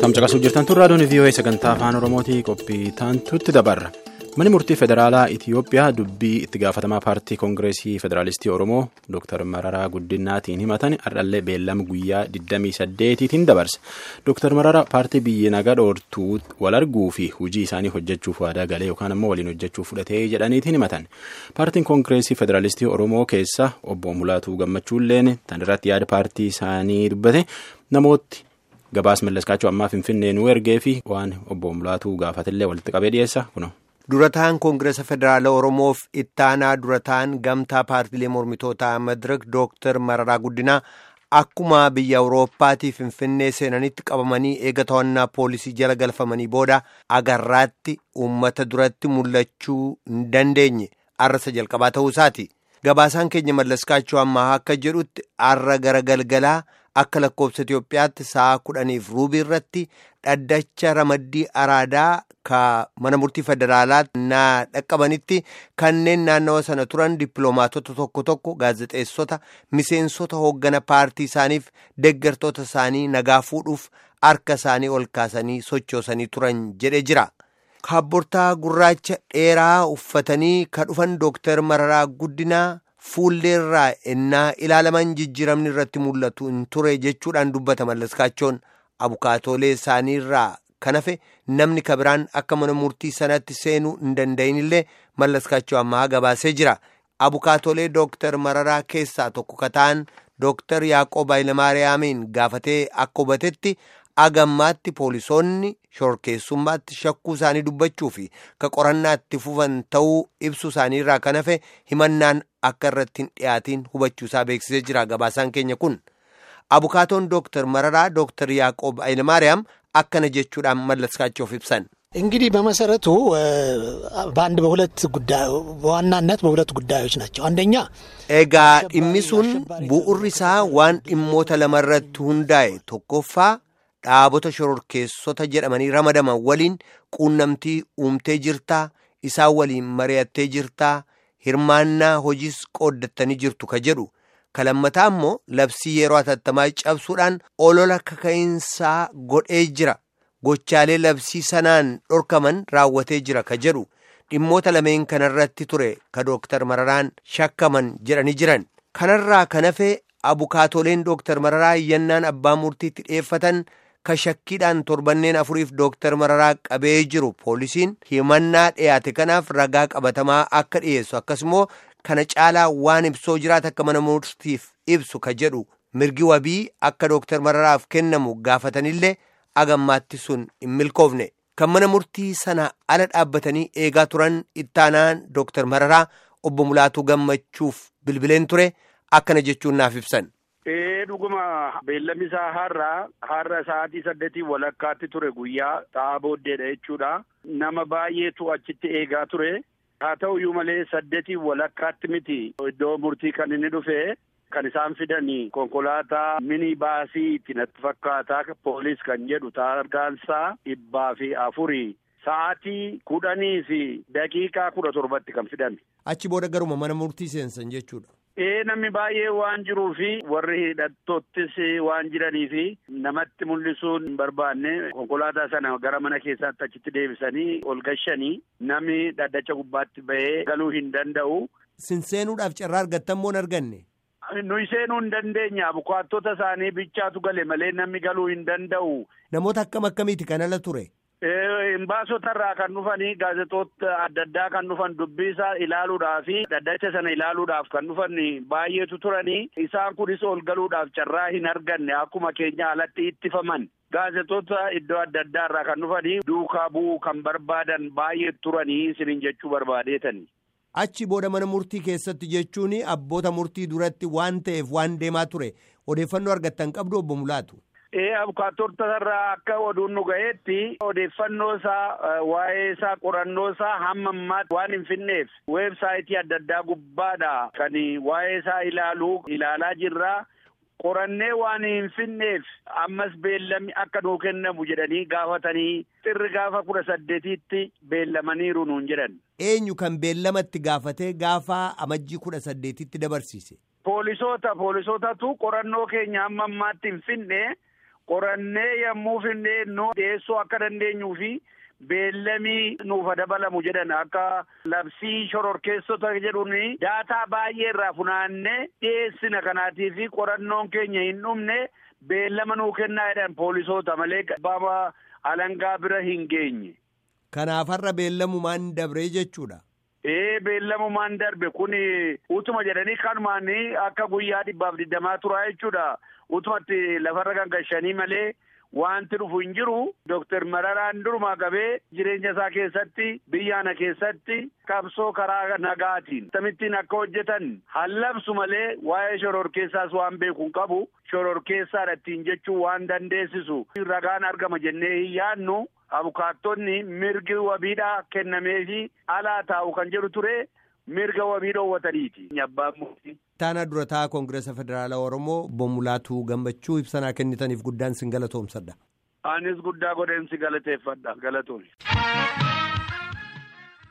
Tamcaqasuu jirtan tun raadiyoon VOA sagantaa afaan Oromootii qophii taantutti dabarra. Manni murtii federaalaa Itiyoophiyaa dubbii itti gaafatamaa paartii koongireesii federaalistii Oromoo Dr. Mararaa Guddinaatiin himatan hardhallee beellama guyyaa 28tiin dabarse. Dr. Mararaa paartii biyya nagaa dhoortuu wal arguu fi hojii isaanii hojjechuuf waadaa galee yookaan ammoo waliin hojjechuuf fudhatee jedhaniitiin himatan. Paartiin koongireesii federaalistii Oromoo keessa obbo Mulaatuu Gammachuulleen tan irratti yaada paartii isaanii dubbate namooti. Gabaas mallaskaachuu ammaa Finfinnee nu ergee fi waan obbo Mulaatuu gaafatillee walitti qabee dhiyeessa kuno. Durataan Koongiresa Federaala Oromoof ittaanaa durataan gamtaa paartiilee mormitootaa Madirak Dooktar Mararaa Guddinaa akkuma biyya Awurooppaatii Finfinnee seenanitti qabamanii eega to'annaa poolisii jala galfamanii booda agarraatti uummata duratti mul'achuu hin dandeenye arrasa jalqabaa ta'uu isaati. Gabaasaan keenya mallaskaachuu ammaa akka jedhutti arra gara galgalaa. Akka lakkoofsa Itoophiyaatti sa'a kudhaniif ruubii irratti dhaddacha ramaddii araadaa ka mana murtii federaalaatti naa dhaqqabanitti kanneen naannawa sana turan dippiloomaatota tokko tokko gaazexeessota miseensota hooggana paartii isaaniif deeggartoota isaanii nagaa fuudhuuf harka isaanii ol kaasanii sochoosanii turan jedhe jira. Kaabbortaa gurraacha dheeraa uffatanii ka dhufan Dooktar Mararaa Guddinaa. Fuulleerraa innaa ilaalaman jijjiiramni irratti mul'atu hin ture jechuudhaan dubbata mallaskaachoon abukaatoolee isaaniirraa kan hafe namni kabiraan akka mana murtii sanatti seenuu hin danda'inillee mallaskaachoo ammaa gabaasee jira. Abukaatoolee Dooktar Mararaa keessaa tokko ka ta'an Dooktar Yaaqoob Hayilamaariyaamiin gaafatee akka hubatetti agammaatti poolisoonni shorkeessummaatti shakkuu isaanii dubbachuu fi ka qorannaatti fufan ta'uu ibsu isaaniirraa kan hafe himannaan akka irratti hin dhiyaatiin hubachuu isaa beeksisee jira gabaasaan keenya kun abukaatoon dooktar mararaa dooktar yaaqoob hayilamaariyaam akkana jechuudhaan mallaskaachuuf ibsan. እንግዲህ በመሰረቱ በአንድ በሁለት ጉዳይ በዋናነት በሁለት ጉዳዮች ናቸው። አንደኛ egaa dhimmi sun bu'urri isaa waan dhimmoota lamarratti hundaa'e tokkoffaa dhaabota shororkeessota jedhamanii ramadaman waliin quunnamtii uumtee jirtaa isaan waliin mari'attee jirtaa hirmaannaa hojiis qooddattanii jirtu ka jedhu ka lammataa immoo labsii yeroo atattamaa cabsuudhaan olola kaka'iinsaa godhee jira gochaalee labsii sanaan dhorkaman raawwatee jira ka jedhu dhimmoota lameen kanarratti ture ka dooktar mararaan shakkaman jedhanii jiran kanarraa kan hafe abukaatoleen dooktar mararaa iyyannaan abbaa murtiitti dhiyeeffatan ka shakkiidhaan torbanneen afuriif dooktar mararaa qabee jiru poolisiin himannaa dhiyaate kanaaf ragaa qabatamaa akka dhiyeessu akkasumoo kana caalaa waan ibsoo jiraata akka mana murtiif ibsu ka jedhu mirgi wabii akka dooktar mararaaf kennamu gaafatanillee agammaatti sun hin milkoofne kan mana murtii sana ala dhaabbatanii eegaa turan ittaanaan dooktar mararaa obbo Mulaatuu gammachuuf bilbileen ture akkana jechuun naaf ibsan. dhuguma beellamni isaa har'a har'a sa'aatii saddeetii walakkaatti ture guyyaa ta'aa booddeedha jechuudha nama baay'eetu achitti eegaa ture haa ta'u iyyuu malee saddeetii walakkaatti miti iddoo murtii kan inni dhufe kan isaan fidanii konkolaataa mini baasiitti natti fakkaataa poolis kan jedhu tarkaansaa dhibbaa fi afurii sa'aatii kudhanii fi daqiiqaa kudha torbatti kan fidame. achi booda garuma mana murtii seensan jechuudha. Ee namni baay'ee waan jiruu fi warri hidhattoottis waan jiranii fi namatti mul'isuun hin barbaanne konkolaataa sana gara mana keessaatti achitti deebisanii ol gashanii namni dhaddacha gubbaatti bahee galuu hin danda'u. Sinseenuudhaaf carraa argattan moo hin arganne? Nuyi seenuu hin dandeenya abukaattota isaanii bichaatu gale malee namni galuu hin danda'u. Namoota akkam akkamiiti kan ala ture? Himbaasota kan dhufanii gaazexoota adda addaa kan dhufan dubbii isaa ilaaluudhaaf fi dhaddacha sana ilaaluudhaaf kan dhufan baay'eetu turanii isaan kunis ol galuudhaaf carraa hin arganne akkuma keenya alatti ittifaman gaazexoota iddoo adda addaa irraa kan dhufanii duukaa bu'uu kan barbaadan baay'ee turanii isiniin jechuu barbaadeetani. Achi booda mana murtii keessatti jechuun abboota murtii duratti waan ta'eef waan deemaa ture odeeffannoo argattan qabdu obbo Mulaatu. Ee abukaattota irraa akka oduun nu ga'eetti odeeffannoo isaa waa'ee isaa qorannoo isaa hamma ammaatti waan hin finneef weebsaayitii adda addaa gubbaadha kan waa'ee isaa ilaalu ilaalaa jirra. Qorannee waan hin finneef ammas beellamni akka nuu kennamu jedhanii gaafatanii xirri gaafa kudha saddeetiitti beellamaniiru nuun jedhan. Eenyu kan beellamatti gaafatee gaafa amajjii kudha saddeetitti dabarsiise? Poolisoota poolisootatu qorannoo keenya hamma ammaatti hin finne. qorannee yommuu finnee nu dhiyeessuu akka dandeenyuu fi beellamii nuuf dabalamu jedhan akka labsii shororkeessota jedhuun daataa baay'ee irraa funaannee dhiyeessina kanaatii fi qorannoon keenya hin dhumne beellama nuu kennaa jedhan poolisoota malee baama alangaa bira hin geenye. Kanaaf har'a beellamumaan dabree jechuudha. Ee beellamumaan darbe kun utuma jedhanii kanumaan akka guyyaa dhibbaaf digdamaa turaa jechuudha. Utumatti lafarra gangashanii malee wanti dhufu hin jiru. Dooktar Mararaan durumaa qabee jireenya isaa keessatti biyyaana keessatti qabsoo karaa nagaatiin tamittiin akka hojjetan hallabsu malee waa'ee shororkeessaas waan beeku hin qabu. Shororkeessaadha ittiin jechuu waan dandeessisu ragaan argama jennee hin yaadnu. Abukaattonni mirgi wabiidhaa kennameefi alaa taa'u kan jedhu ture mirga wabii dhoowwataniiti. Abbaan murtii. Taana durataa Koongireesa Federaalaa Oromoo Bommulaatuu Gammachuu ibsanaa kennitaniif guddaan sin galatoomsadha. Anis guddaa godheen si galateeffadha galatoon.